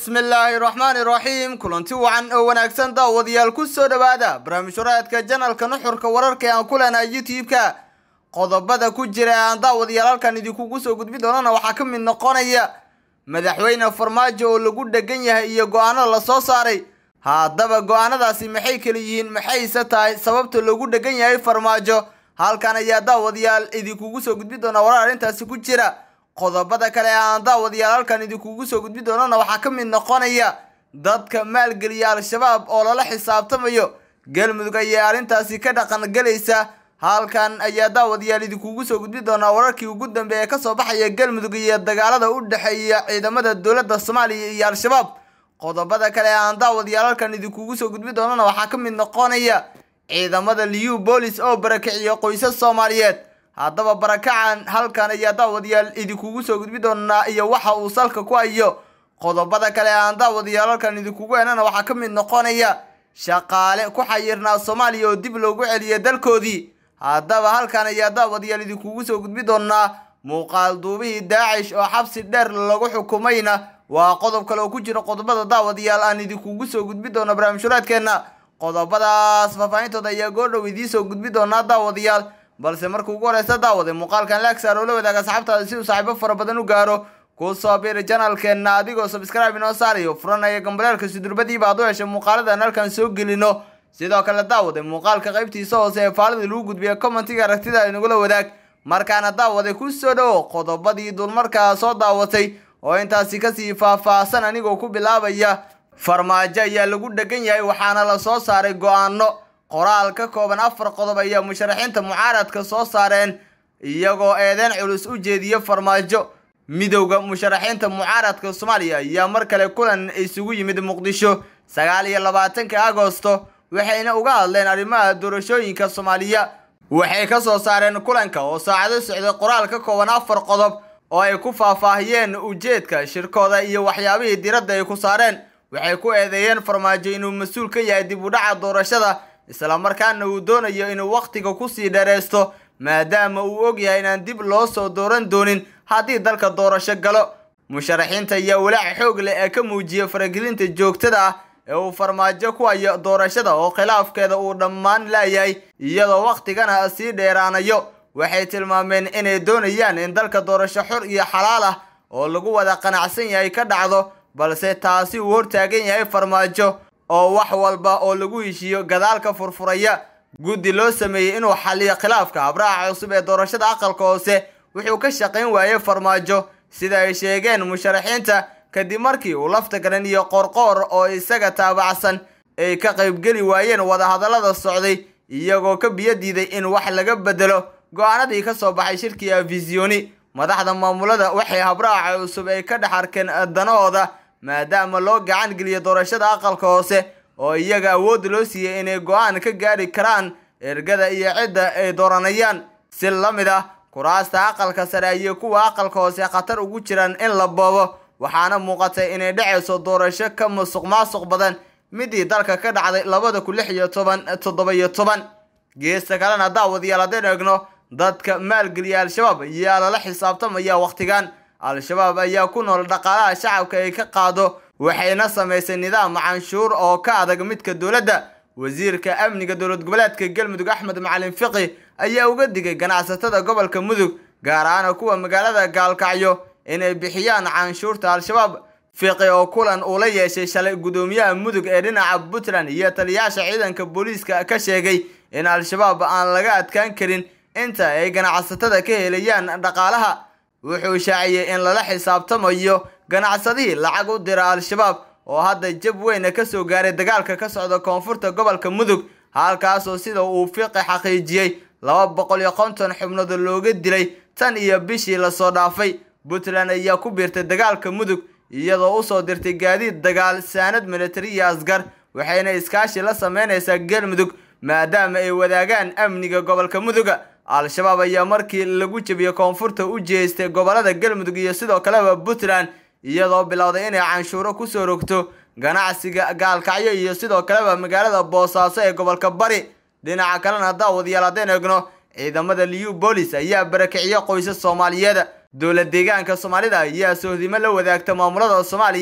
bismillaahi raxmaani raxiim kulanti wacan oo wanaagsan daawadayaal ku soo dhowaada barnaamij waraadka janalka nuxurka wararka ee aan ku leenahay youtube-ka qodobada ku jira ee aan daawadayaal halkan idinkugu soo gudbi doonana waxaa ka mid noqonaya madaxweyne farmaajo oo lagu dhegan yahay iyo go-aano la soo saaray haddaba go-aanadaasi maxay kala yihiin maxayse tahay sababta loogu dhegan yahay farmaajo halkan ayaa daawadayaal idinkugu soo gudbi doona warar arrintaasi ku jira qodobada kale ee aan daawadayaal halkan idinkugu soo gudbi doonana waxaa ka mid noqonaya dadka maalgeliya al-shabaab oo lala xisaabtamayo galmudug ayaa arrintaasi ka dhaqan galaysa halkan ayaa daawadayaal idinkugu soo gudbi doonaa wararkii ugu dambeeya kasoo baxaya galmudug iyo dagaalada u dhexeeya ciidamada dowladda soomaaliya iyo al-shabaab qodobada kale ee aan daawadayaal halkan idinkugu soo gudbi doonana waxaa ka mid noqonaya ciidamada liu boolis oo barakiciyo qoysas soomaaliyeed haddaba barakacan halkan ayaa daawadayaal idinkugu soo gudbi doonaa iyo waxa uu salka ku hayo qodobada kale ee aan daawadayaal halkan idinkugu henana waxaa ka mid noqonaya shaqaale ku xayirnaa soomaaliya oo dib loogu celiya dalkoodii haddaba halkan ayaa daawadayaal idinkugu soo gudbi doonaa muuqaal duubihii daacish oo xabsi dheer lagu xukumayna waa qodob kale oo ku jira qodobada daawadayaal aan idinkugu soo gudbi doono barnaamijhuraadkeenna qodobadaas faahfaahintooda ayaa goordhow idiin soo gudbi doonaa daawadayaal balse marka ugu horeysa daawade muuqaalkan laagsaar oo la wadaaga asxaabtaada si uu saaxiibo fara badan u gaaro ku soo biiri janalkeenna adigoo sabscribe inoo saarayo furanaya gambaleelka sidurbadiiba aad u heshay muuqaaladan halkan soo gelino sidoo kale daawade muuqaalka qaybtiisa hoose ee faalida lagu gudbiya commentiga aragtida inagula wadaag markaana daawade ku soo dhowo qodobadii dulmarkaa soo daawatay oo intaasi kasii faahfaahsan anigoo ku bilaabaya farmaajo ayaa lagu dhegan yahay waxaana la soo saaray go-aano qoraal ka kooban afar qodob ayaa musharaxiinta mucaaradka soo saareen iyagoo eedeyn culus u jeediya farmaajo midowda musharaxiinta mucaaradka soomaaliya ayaa mar kale kulan isugu yimid muqdisho sagaal iyo labaatanka agosto waxayna uga hadleen arrimaha doorashooyinka soomaaliya waxay ka soo saareen kulanka oo saacado socday qoraal ka kooban afar qodob oo ay ku faahfaahiyeen ujeedka shirkooda iyo waxyaabihii diradda ay ku saareen waxay ku eedeeyeen farmaajo inuu mas-uul ka yahay dib u dhaca doorashada islamarkaana uu doonayo inuu wakhtiga kusii dheeraysto maadaama uu og yahay inaan dib loo soo dooran doonin haddii dalka doorasho galo musharaxiinta ayaa walaac xoog leh ee ka muujiya faragelinta joogtada ah ee uu farmaajo ku hayo doorashada oo khilaafkeeda uu dhammaan laayahay iyadoo wakhtigana sii dheeraanayo waxay tilmaameen inay doonayaan in dalka doorasho xor iyo xalaal ah oo lagu wada qanacsan yahay ka dhacdo balse taasi uu hortaagan yahay farmaajo oo wax walba oo lagu heshiiyo gadaalka furfuraya guddi loo sameeyey inuu xaliyo khilaafka habraaca cusub ee doorashada aqalka hoose wuxuu ka shaqayn waayey farmaajo sida ay sheegeen musharaxiinta kadib markii uu lafta garan iyo qorqoor oo isaga taabacsan ay ka qaybgeli waayeen wadahadallada socday iyagoo ka biyo diiday in wax laga bedelo go-aanadii ka soo baxay shirkii afisiyoni madaxda maamulada waxay habraaca cusub ay ka dhex arkeen danahooda maadaama loo gacan geliyo doorashada aqalka hoose oo iyaga awood loo siiyey inay go-aan ka gaari karaan ergada iyo cidda ay dooranayaan si la mid ah kuraasta aqalka sare iyo kuwa aqalka hoose khatar ugu jiraan in la boobo waxaana muuqatay inay dhacayso doorasho ka musuq maasuq badan midii dalka ka dhacday labada kun lix iyo toban toddoba iyo toban geesta kalena daawadayaal haddeen eegno dadka maalgeliya al-shabaab ayaa lala xisaabtamaya wakhtigan al-shabaab ayaa ku nool dhaqaalaha shacabka ay ka qaado waxayna samaysay nidaam canshuur oo ka adag midka dowladda wasiirka amniga dowlad goboleedka galmudug axmed macalin fiqi ayaa uga digay ganacsatada gobolka mudug gaar ahaan kuwa magaalada gaalkacyo inay bixiyaan canshuurta al-shabaab fiqi oo kulan uu la yeeshay shalay guddoomiyaha mudug ee dhinaca puntland iyo taliyaasha ciidanka booliiska ka sheegay in al-shabaab aan laga adkaan karin inta ay ganacsatada ka helayaan dhaqaalaha wuxuu shaaciyey in lala xisaabtamayo ganacsadihii lacag u dira al-shabaab oo hadda jab weyna kasoo gaaray dagaalka ka socda koonfurta gobolka mudug halkaasoo sida uu fiqi xaqiijiyey laba boqol iyo konton xubnood looga dilay tan iyo bishii lasoo dhaafay puntland ayaa ku biirtay dagaalka mudug iyadoo usoo dirtay gaadiid dagaal saanad militari iyo asgar waxayna iskaashi la sameynaysaa galmudug maadaama ay wadaagaan amniga gobolka muduga al-shabaab ayaa markii lagu jebiyey koonfurta u jeestay gobolada galmudug iyo sidoo kaleba puntland iyadoo bilowday inay canshuuro kusoo rogto ganacsiga gaalkacyo iyo sidoo kaleba magaalada boosaaso ee gobolka bari dhinaca kalena daawadayaal haddeen eegno ciidamada liu boolis ayaa barakiciyo qoysas soomaaliyeed dowlad deegaanka soomaalida ayaa sohdimo la wadaagta maamulada soomaaliya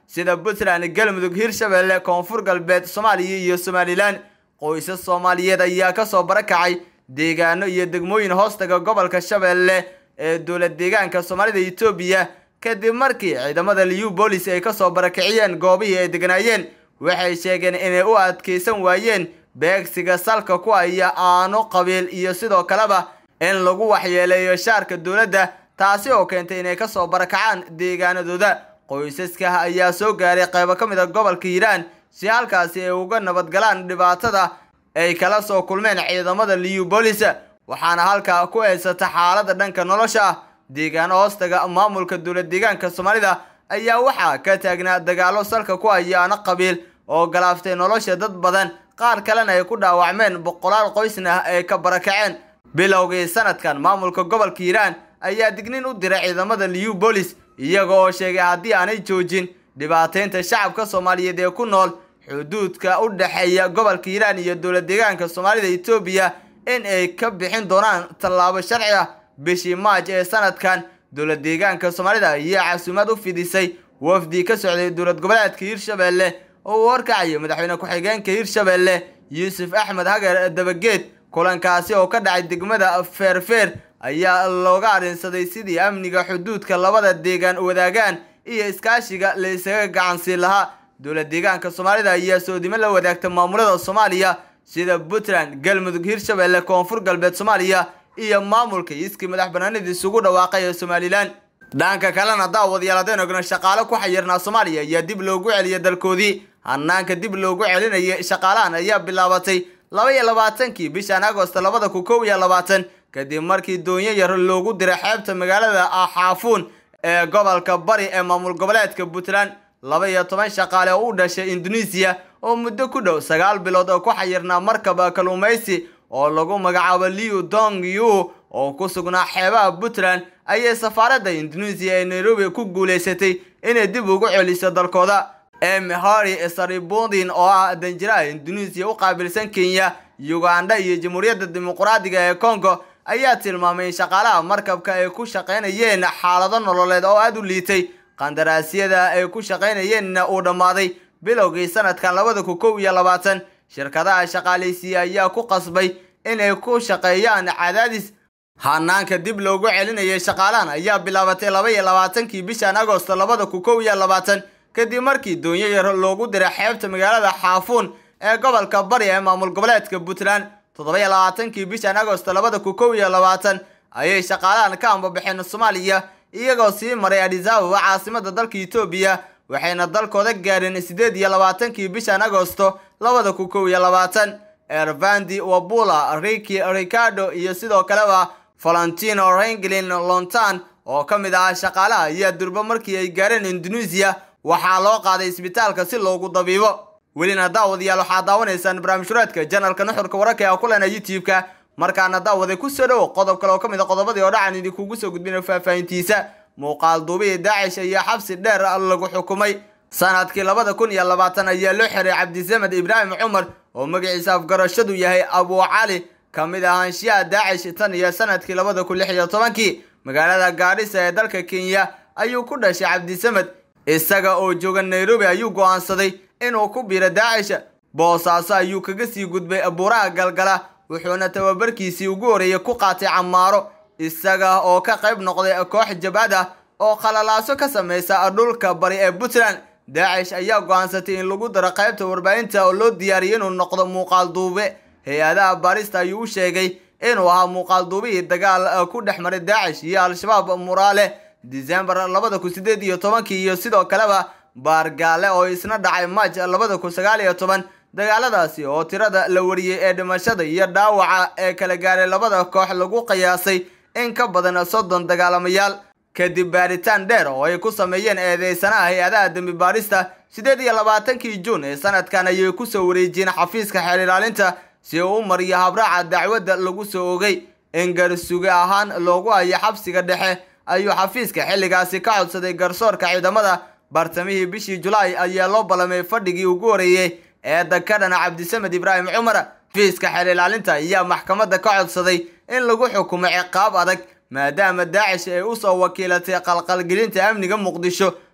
sida puntland galmudug hirshabelle koonfur galbeed soomaaliya iyo somalilan qoysas soomaaliyeed ayaa kasoo barakacay deegaano iyo degmooyin hoostaga gobolka shabeelle ee dowlad deegaanka soomaalida etoobiya kadib markii ciidamada liu bolis ay kasoo barakiciyeen goobihii ay degnaayeen waxay sheegeen inay u adkeysan waayeen beegsiga salka ku haya aano qabiil iyo sidoo kaleba in lagu waxyeeleeyo shaarka dowladda taasi oo keentay inay kasoo barakacaan deegaanadooda qoysaska ayaa soo gaaray qaybo ka mid a gobolka hiiraan si halkaasi ay uga nabadgalaan dhibaatada ay kala soo kulmeen ciidamada liu bolis waxaana halkaa ku haysata xaalada dhanka nolosha ah deegaano hoostaga maamulka dowlad deegaanka soomaalida ayaa waxaa ka taagnaa dagaalo salka ku haya aano qabiil oo galaaftay nolosha dad badan qaar kalena ay ku dhaawacmeen boqolaal qoysna ay ka barakaceen bilowgii sanadkan maamulka gobolka hiiraan ayaa dignin u diray ciidamada liu bolis iyaga oo sheegay haddii aanay joojin dhibaateynta shacabka soomaaliyeed ee ku nool xuduudka u dhexeeya gobolka hiiraan iyo dowlad deegaanka soomaalida etoobiya in ay ka bixin doonaan tallaabo sharci ah bishii maaj ee sanadkan dowlad deegaanka soomaalida ayaa casuumad u fidisay wafdi ka socday dowlad goboleedka hirshabelle oo uu horkacayo madaxweyne ku-xigeenka hirshabelle yuusuf axmed hagar dabageed kulankaasi oo ka dhacay degmada feerfeer ayaa looga arrinsaday sidii amniga xuduudka labada deegaan wadaagaan iyo iskaashiga la isaga gacansiin lahaa dowlad deegaanka soomaalida ayaa soodimo la wadaagta maamulada soomaaliya sida puntland galmudug hirshabelle koonfur galbeed soomaaliya iyo maamulka iskii madax banaanida isugu dhawaaqay ee somalilan dhanka kalena daawadayaal haddaynu ogno shaqaale ku xayirnaa soomaaliya ayaa dib loogu celiya dalkoodii hanaanka dib loogu celinaya shaqaalahan ayaa bilaabatay laba iyo labaatankii bishan agosto labada kun kow iyo labaatan kadib markii doonyo yar loogu diray xeebta magaalada xaafuun ee gobolka bari ee maamul goboleedka puntland laba iyo toban shaqaale oo u dhashay indonesiya oo muddo ku dhow sagaal bilood oo ku xayirnaa markaba kalluumaysi oo lagu magacaabo liu dong yu oo ku sugnaa xeebaha puntland ayay safaaradda indonesiya ee nairobi ku guulaysatay inay dib ugu celiso dalkooda em hori saribudin oo ah danjiraha indonesiya u qaabilsan kenya uganda iyo jamhuuriyadda dimuqraadiga ee congo ayaa tilmaamay in shaqaalaha markabka ay ku shaqaynayeen xaalado nololeed oo aada u liitay qandaraasyada ay ku shaqaynayeenna uu dhammaaday bilowgii sanadkan labada kun kow iyo labaatan shirkadaha shaqaalaysiiya ayaa ku qasbay inay ku shaqeeyaan cadaadis hanaanka dib loogu celinayay shaqaalahan ayaa bilaabatay laba iyo labaatankii bishan agosto labada kun kow iyo labaatan kadib markii doonyo yar loogu diray xeebta magaalada xaafuun ee gobolka bari ee maamul goboleedka puntland toddoba iyo labaatankii bishan agosto labada kun kow iyo labaatan ayay shaqaalahan ka ambabaxeen soomaaliya iyagoo sii maray adisababa caasimada dalka etoobiya waxayna dalkooda gaadheen sideed iyo labaatankii bishan agosto labada kun kow iyo labaatan ervandi wabula riki ricardo iyo sidoo kaleba valentino ranglin lontan oo ka mid ahaa shaqaalaha ayaa durbo markii ay gaareen indonesiya waxaa loo qaaday isbitaalka si loogu dabiibo welina daawadayaal waxaad daawanaysaan barnaamijhureedka janalka nuxurka wararka ee kulena youtube-ka markaana daawaday kusoo dhowo qodob kale oo ka mid a qodobadii oo dhacan idinkugu soo gudbina faahfaahintiisa muuqaal duubihii daacish ayaa xabsi dheer lagu xukumay sanadkii labada kun iyo labaatan ayaa loo xiray cabdisamed ibraahim cumar oo magaciisa afgarashadu yahay abu cali ka mid ahaanshiyaha daacish tan iyo sanadkii labada kun lix iyo tobankii magaalada gaadhisa ee dalka kenya ayuu ku dhashay cabdisamed isaga oo jooga nairobi ayuu go'aansaday inuu ku biiro daacish boosaaso ayuu kaga sii gudbay buuraha galgala wuxuuna tababarkiisii ugu horreeyay ku qaatay camaaro isaga oo ka qayb noqday koox jabhad ah oo khalalaaso ka samaysa dhulka bari ee puntland daacish ayaa go'aansatay in lagu daro qaybta warbaahinta oo loo diyaariyay inuu noqdo muuqaal duube hay-adaha baarista ayuu u sheegay inuu ahaa muuqaal duubihii dagaal ku dhex maray daacish iyo al-shabaab muraale disembar labada kun sideed iyo tobankii iyo sidoo kaleba baargaale oo isna dhacay maaj labada kun sagaal iyo toban dagaaladaasi oo tirada la wariyey ee dhimashada iyo dhaawaca ee kala gaaray labada koox lagu qiyaasay in ka badan soddon dagaalamayaal kadib baaritaan dheer oo ay ku sameeyeen eedeysanaha hay-adaha dembi baarista sideed iyo labaatankii juun ee sanadkan ayay kusoo wareejiyeen xafiiska xeer ilaalinta si uu u mariyo habraaca dacwadda lagu soo ogay in garsuge ahaan loogu hayo xabsiga dhexe ayuu xafiiska xilligaasi ka codsaday garsoorka ciidamada bartamihii bishii julaay ayaa loo ballamay fadhigii ugu horeeyey ee dakadhana cabdisamed ibraahim cumar xafiiska xeer ilaalinta ayaa maxkamadda ka codsaday in lagu xukumo ciqaab adag maadaama daacish ay usoo wakiilatay qalqalgelinta amniga muqdisho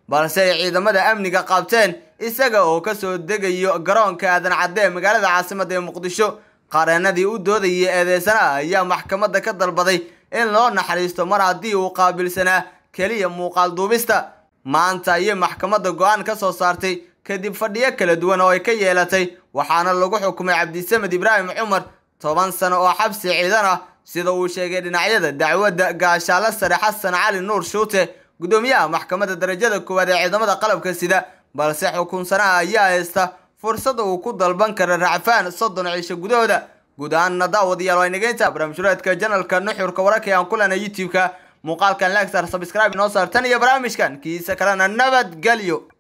balse ay ciidamada amniga qabteen isaga oo kasoo degayo garoonka aadan cadde ee magaalada caasimada ee muqdisho qareenadii u doodayay eedeysanaha ayaa maxkamadda ka dalbaday in loo naxariisto mar haddii uu qaabilsanaa keliya muuqaal duubista maanta ayay maxkamadda go-aan ka soo saartay kadib fadhiyo kala duwan oo ay ka yeelatay waxaana lagu xukumay cabdisamed ibraahim cumar toban sano oo xabsi ciidan ah sida uu sheegay dhinacyada dacwadda gaashaalo sare xasan cali nuur shuute gudoomiyaha maxkamadda darajada koowaad ee ciidamada qalabka sida balse xukunsanaha ayaa haysta fursada uu ku dalban kara racfaan soddon cisho gudahooda guud ahaanna daawadayaal waa inageynta barnaamijhureedka janalka nuxurka wararka ee aan ku lena youtube-ka muuqaalkan legsar sabscribe inoo saar tan iyo barnaamijkan kiisa kalena nabadgelyo